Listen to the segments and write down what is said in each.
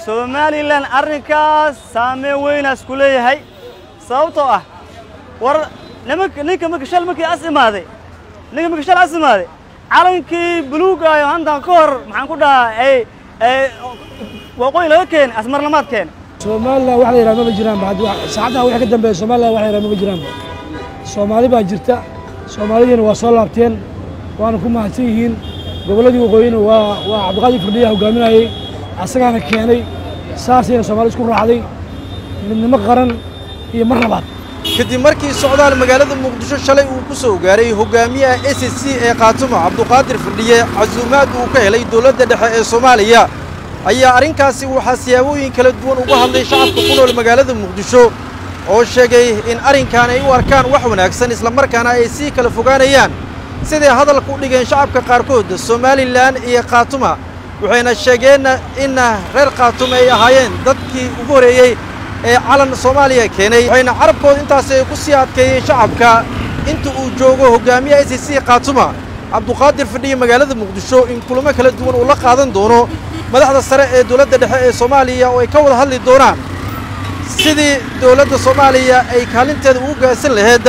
somalilan arrinkaas saameyn weynaas ku leeyahay sababtoo ah war nimanka ninka marka shal markii as imaaday ninka marka shal as imaaday calankii buluugaayo hantan ka hor maxaan ku dhahaa ay ay waqooyi laga keenay asmarlamaad keenay somalilan wax la yidhaha maba jiraanba haddi saacadaha wixii ka dambeeya somalilan wax la yidhaha maba jiraanba soomaali baa jirta soomaalidiina waa soo laabteen waana ku mahadsan yihiin gobolladii waqooyina waa waa cabdiqaadir firdhiya hogaaminayey asagaana keenay saasayna soomaali isku raacday midnimo qaran iyo mar labaad kadib markii socdaal magaalada muqdisho shalay uu ku soo gaaray hogaamiyaha s c ee khaatumo cabduqaadir firdhiye casuumaad uu ka helay dowladda dhexe ee soomaaliya ayaa arrinkaasi waxaa siyaabooyin kala duwan uga hadlay shacabka ku nool magaalada muqdisho oo sheegay in arrinkan ay u arkaan wax wanaagsan islamarkaana ay sii kala fogaanayaan siday hadalka u dhigeen shacabka qaarkood somalilan iyo khaatuma waxayna sheegeen in reer khaatuma ay ahaayeen dadkii ugu horreeyey ee calan soomaaliya keenay waxayna carabkooda intaasi ay ku sii adkeeyeen shacabka inta uu joogo hogaamiyaha s c khaatuma cabduqaadir fidhiya magaalada muqdisho in kulamo kala duwan uu la qaadan doono madaxda sare ee dowladda dhexe ee soomaaliya oo ay ka wada hadli doonaan sidii dowladda soomaaliya ay kaalinteeda ugu gaarsan laheed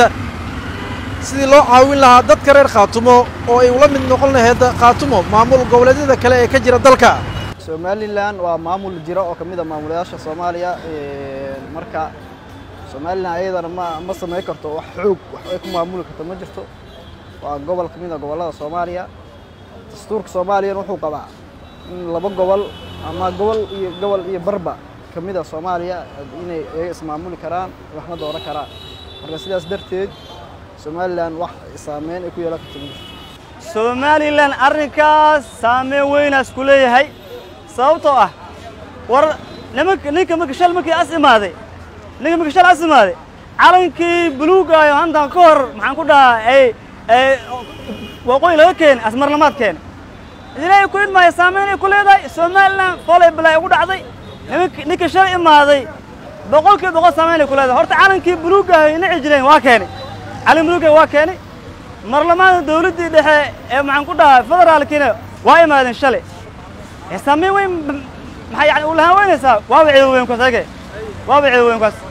sidii loo caawin lahaa dadka reer khaatumo oo ay ula mid noqon laheed khaatumo maamul goboleedyada kale ee ka jira dalka somalilan waa maamul jira oo ka mid a maamulayaasha soomaaliya marka somalilan ayadana ma ma samayn karto wax xoog wax ay ku maamuli karto ma jirto waa gobol ka mid a gobollada soomaaliya dastuurka soomaaliyana wuxuu qabaa in laba gobol ama gobol iyo gobol iyo barba ka mid a soomaaliya inay iyaga ismaamuli karaan waxna dooran karaan marka sidaas darteed somalilan wax saameyn ay ku yeelan karto ma jirto somalilan arrinkaas saameyn weynaas ku leeyahay sababtoo ah war nimanka ninka marka shal markii as imaaday ninka marka shal as imaaday calankii buluugaayo hantan ka hor maxaan ku dhahaa ay ay waqooyi laga keenay asmarlamaad keenay ilaahay ku idmaayo saameyn ay ku leedahay somalilan foolay balaa ugu dhacday nimanka ninka shal imaaday boqolkiiba boqol saameyn ay ku leedahay horta calankii buluugaayo inaci jireen waa keenay calan buluugaayo waa keenay marlamaada dawladdii dhexe ee maxaan ku dhahaa federaalkiina waa imaadeen shalay saameyn weyn maxay yani u lahaan weynaysaa waaba ciidan weyn kaas age waaba ciidan weyn kaas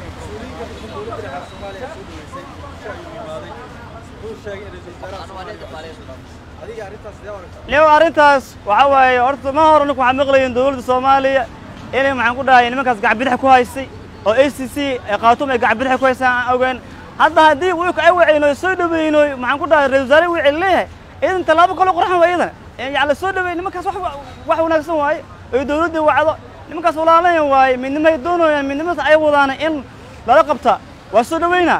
niyow arrintaas waxaa waaye horta ma hore ninku waxaa maqlayin dowladda soomaaliya inay maxaan ku dhahay nimankaas gacbidix ku haysay oo a c c khaatum ay gacbidix ku haysaan aan ogeyn hadda haddii wiilka ay waceyno soo dhaweynoy maxaan ku dhahay ra-isul wasaare wicil leeyahay idan tallaabo kaloo qorxan waa iyadana yani la soo dhaweey nimankaas wax wax wanaagsan waaye oy dawladda wacdo nimankaas walaalayan waaye midnimay doonayaan midnimadaas ay wadaana in lala qabta waa soo dhaweynaa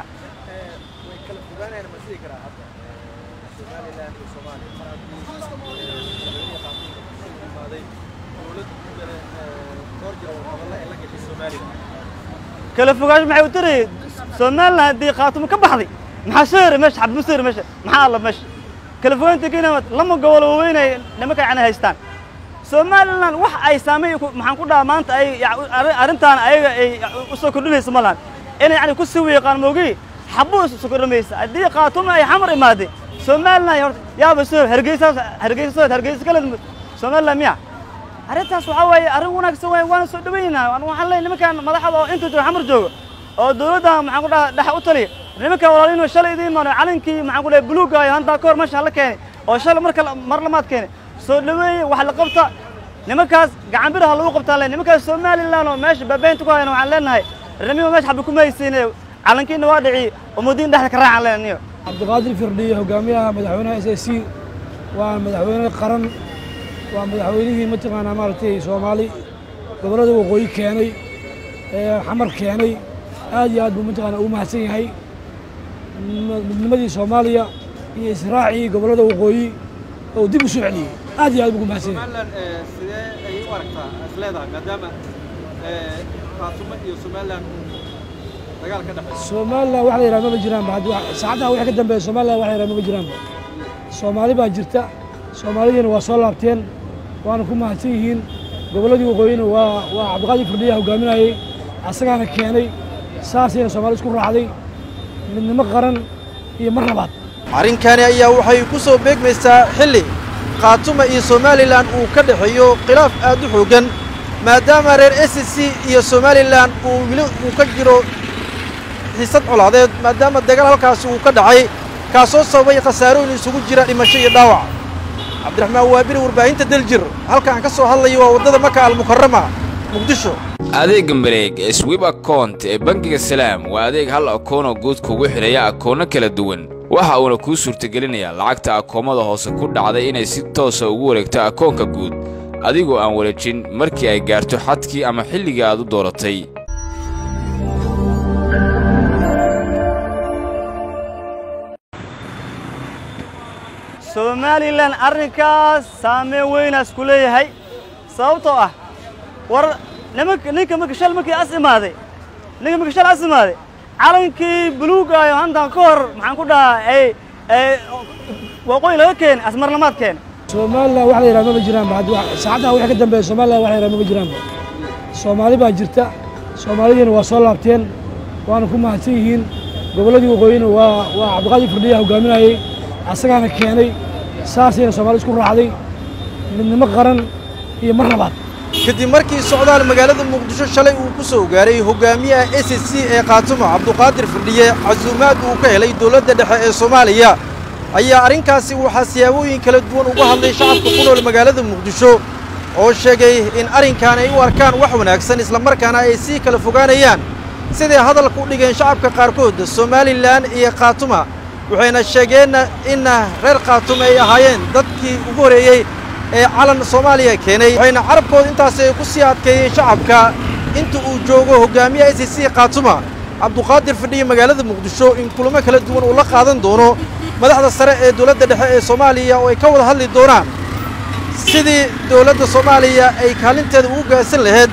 kala fogaansho maxay u tarayay somalilan haddii khaatumo ka baxday maxaa soo yara meesha xabad ma soo yara meesha maxaa alla meesha kala fogaanta kenya lama gobol waaweynay nimanka yani haystaan somalilan wax ay saameyn maxaan ku dhaha maanta ay arrintaan ayaga ay u soo kordhinaysa ma lahan inay yani ku sii wiiqaan moogi xabuu isu kordhamaysa haddii khaatumo ay xamar imaadeen somalilan horta yaaba soo hargeysa hargeysa soo hargeysa kale somalilan miya arrintaas waxaa waaye arrin wanaagsan waay waana soo dhawaynaha waxaan leeyahay nimankan madaxda oo inta jooga xamar jooga oo dowladda maxaan ku dhaha dhexa u taliya nimanka walaalino shalay idiin imaano calankii maxaan ku dhahay buluugaayo hantaa ka hor meesha la keenay oo shalay marka mar lamaad keenay soo dhaweeye wax la qabta nimankaas gacan biraha lagu qabtaan le nimankaas somalilan oo meesha baabaynta ku hayana waxaan leenahay ramiyo meesha xabi kuma haysiine calankiina waa dhici umadiin dhexda ka raacaan leenayo cabdiqaadir firdhiye hogaamiyaha madaxweynaha s a c waa madaxweyne qaran waa madaxweynihii mataqaanaa maaragtay soomaali gobollada waqooyi keenay ee xamar keenay aad iyo aad buu mataqaanaa ugu mahadsan yahay midnimadii soomaaliya iyo israacii gobollada waqooyi oo dib u soo celiyey aad iyo aad buu ugu mahadsan yahay somalilan sidee ay u aragtaa is leedahay maadaama khaatumo iyo somalilan dagaal ka dhexeeya somalilan wax la yidhaha maba jiraanba haddi saacadaha wixii ka dambeeya somalilan wax la yidhaha maba jiraanba soomaali baa jirta soomaalidiina waa soo laabteen waana ku mahadsan yihiin gobolladii waqooyina waa waa cabdiqaadir firdhiya hogaaminayey asagaana keenay saasayna soomaali isku raacday midnimo qaran iyo mar labaad arrinkani ayaa waxay ku soo beegmaysaa xilli khaatuma iyo somalilan uu ka dhexeeyo khilaaf aad u xooggan maadaama reer s c iyo somalilan uu weli uu ka jiro xiisad colaadeed maadaama dagaal halkaasi uu ka dhacay kaasoo sababay khasaarooyin isugu jira dhimasho iyo dhaawac cabdiraxmaan waabiri warbaahinta daljir halkaan ka soo hadlaya waa waddada maka almukarama muqdisho adeegga mareeg ee swib akount ee bangiga salaam waa adeeg hal akoonoo guud kugu xidhaya akoonno kala duwan waxa uuna kuu suurtagelinayaa lacagta akoommada hoose ku dhacday inay si toosa ugu wareegto akoonka guud adigoo aan wareejin markii ay gaarto xadkii ama xilligii aad u dooratay somalilan arrinkaas saameyn weynaas ku leeyahay sababtoo ah war nimanka ninka marka shal markii as imaaday ninka marka shal as imaaday calankii buluugaayo hantan ka hor maxaan ku dhahaa ay ay waqooyi laga keenay asmarlamaad keenay somalilan wax la yidhaha maba jiraanba haddi saacaddaha wixii ka dambeeya somalilan wax la yidhaha maba jiraanba soomaali baa jirta soomaalidiina waa soo laabteen waana ku mahadsan yihiin gobolladii waqooyina waa waa cabdiqaadir firdhiya hogaaminayey asagaana keenay saasayna soomaali isku raacday midnimo qaran iyo mar labaad kadib markii socdaal magaalada muqdisho shalay uu ku soo gaaray hogaamiyaha s c ee khaatumo cabduqaadir fidhiye casuumaad uu ka helay dowladda dhexe ee soomaaliya ayaa arrinkaasi waxaa siyaabooyin kala duwan uga hadlay shacabka ku nool magaalada muqdisho oo sheegay in arrinkan ay u arkaan wax wanaagsan islamarkaana ay sii kala fogaanayaan siday hadalka u dhigeen shacabka qaarkood somalilan iyo khaatuma waxayna sheegeenna inna reer khaatume ay ahaayeen dadkii ugu horreeyey ee calan soomaaliya keenay waxayna carabkooda intaasi ay ku sii adkeeyeen shacabka inta uu joogo hogaamiyaha s c khaatuma cabduqaadir fidhiye magaalada muqdisho in kulamo kala duwan uu la qaadan doono madaxda sare ee dowladda dhexe ee soomaaliya oo ay ka wada hadli doonaan sidii dowladda soomaaliya ay kaalinteeda ugu gaarsan laheed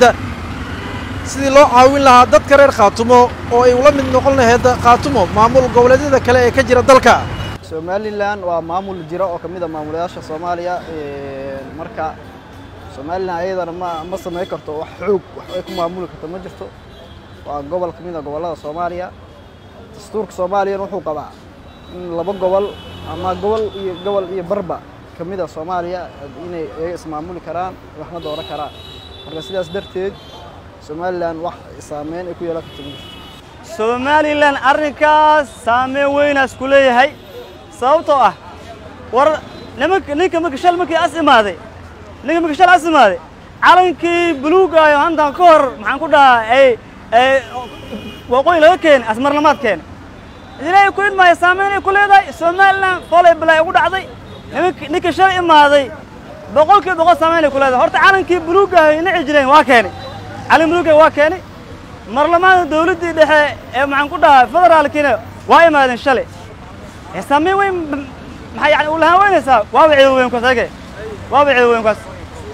sidii loo caawin lahaa dadka reer khaatumo oo ay ula mid noqon laheed khaatumo maamul goboleedyada kale ee ka jira dalka somalilan waa maamul jira oo ka mid a maamulayaasha soomaaliya marka somalilan ayadana ma ma samayn karto wax xoog wax ay ku maamuli karto ma jirto waa gobol ka mid a gobollada soomaaliya dastuurka soomaaliyana wuxuu qabaa in laba gobol ama gobol iyo gobol iyo barba ka mid a soomaaliya inay iyaga ismaamuli karaan waxna dooran karaan marka sidaas darteed somalilan wax saameyn ay ku yeelan karto ma jirto somalilan arrinkaas saameyn weynaas ku leeyahay sababtoo ah war nimanka ninka marka shal markii as imaaday ninka marka shal as imaaday calankii buluugaayo hantan ka hor maxaan ku dhahaa ay ay waqooyi laga keenay asmarlamaad keenay ilaahay ku idmaayo saameyn ay ku leedahay somalilan folay balay ugu dhacday nimanka ninka shal imaaday boqolkiiba boqol saameyn ay ku leedahay horta calankii buluugaayo inaci jireen waa keenay calan buluugaayo waa keenay marlamaada dawladdii dhexe ee maxaan ku dhahaa federaalkiina waa imaadeen shalay saameyn weyn maxay yani u lahaan weynaysaa waaba ciidan weyn kaas age waaba ciidan weyn kaas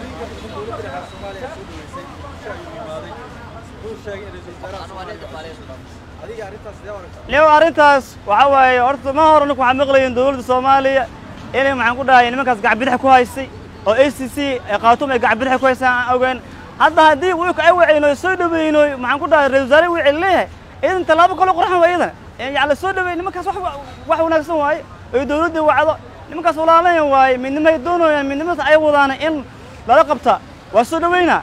niw arrintaas waxa waaye horta ma hore ninku waxaa maqlayin dowladda soomaaliya inay maxaan ku dhahay nimankaas gacbidix ku haysay oo a c c khaatuum ay gacbidix ku haysaan aan ogeyn hadda haddii wiilka ay waceyno soo dhaweyno maxaan ku dhahay ra-isul wasaare wicil leeyahay iidan tallaabo kaloo qurxan waa iyadana yani soo dhaweey nimankaas wax wax wanaagsan waaye oy dawladdii wacdo nimankaas walaalayan waaye midnimay doonayaan midnimadaas ay wadaana in lala qabta waa soo dhaweynaa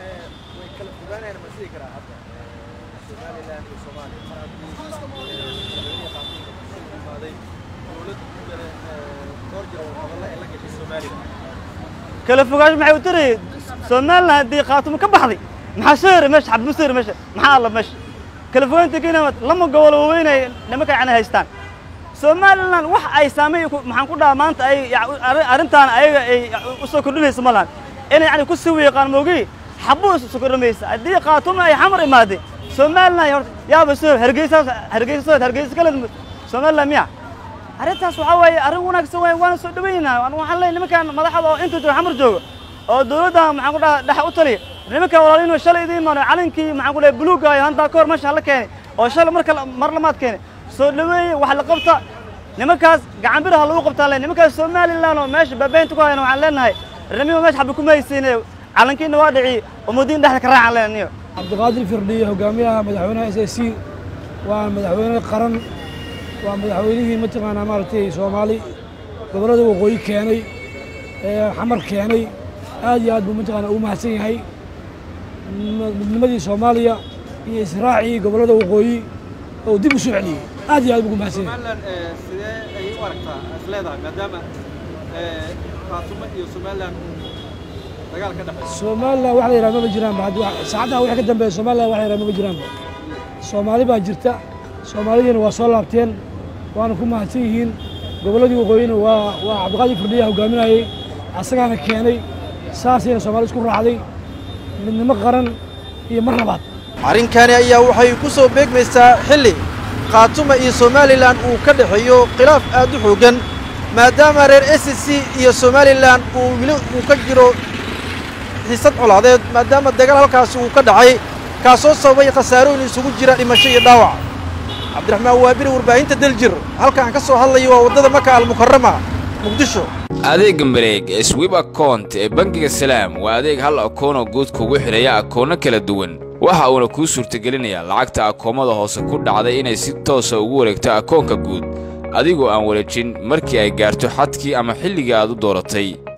kala fogaansho maxay u tarayay somalilan haddii khaatumo ka baxday maxaa soo yara meesha xabma soo yara meesha maxaa alla meesha kala fogaanta kenya lama gobol waaweynay nimanka yani haystaan somalilan wax ay saameey maxaan ku dhahaa maanta ay arrintaan ayaga ay u soo kordhinayso ma lahan inay yani ku sii wiiqaan moogi xabbu isu kordhamaysa haddii khaatumo ay xamar imaadey somalilan horta yaaba soo hargeysa hargeysa soo hargeysa kale somalilan miya arrintaas waxaa waaye arrin wanaagsan waay waana soo dhaweynaa waxaan leeyahay nimankan madaxda oo inta jooga xamar jooga oo dawladda maxaan ku dhahaa dhexe u taliya nimankan walaaliin shalay idiin imaano calankii maxaan ku dhahay buluugga ayo hantaa ka hor meesha la keenay oo shalay marka mar lamaad keenay soo dhaweeye wax la qabta nimankaas gacan biraha lagu qabtaa le nimankaas somalilan oo meesha baabaynta ku hayana waxaan leenahay ramiba meesha xabbi kuma haysiine calankiina waa dhici umudiin dhexda ka raacaan leenayo cabdiqaadir firdhiye hogaamiyaha madaxweynaha s s c waa madaxweyne qaran waa madaxweynihii mataqaanaa maaragtay soomaali gobollada waqooyi keenay ee xamar keenay aad iyo aad buu mataqaanaa ugu mahadsan yahay midnimadii soomaaliya iyo israacii gobollada waqooyi oo dib u soo celiyey aad iyo aad ugu mahadsan yahay somalilan sidee ayay u aragtaa is leedahay maadaama khaatumo iyo somalilan dagaal ka dhexeeya somalilan wax la yidhaha maba jiraanba hadda wax- saacadaha wixii ka dambeeya somalilan wax la yidhaha maba jiraanba soomaali baa jirta soomaalidiina waa soo laabteen waana ku mahadsan yihiin gobolladii waqooyina waa waa cabdiqaadir firdhiya hogaaminayey asagaana keenay saasayna soomaali isku raacday midnimo qaran iyo mar labaad arrinkani ayaa waxay ku soo beegmaysaa xilli khaatuma iyo somalilan uu ka dhexeeyo khilaaf aad u xooggan maadaama reer s c iyo somalilan uu weli uu ka jiro xiisad colaadeed maadaama dagaal halkaasi uu ka dhacay kaasoo sababay khasaarooyin isugu jira dhimasho iyo dhaawac cabdiraxmaan waabiri warbaahinta daljir halkaan ka soo hadlaya waa waddada maka almukarama muqdisho adeegga mareeg ee swib account ee bangiga salaam waa adeeg hal akoonoo guud kugu xidhaya akoonno kala duwan waxa uuna kuu suurtagelinayaa lacagta akoomada hoose ku dhacday inay si toosa ugu wareegto akoonka guud adigoo aan wareejin markii ay gaarto xadkii ama xilligii aad u dooratay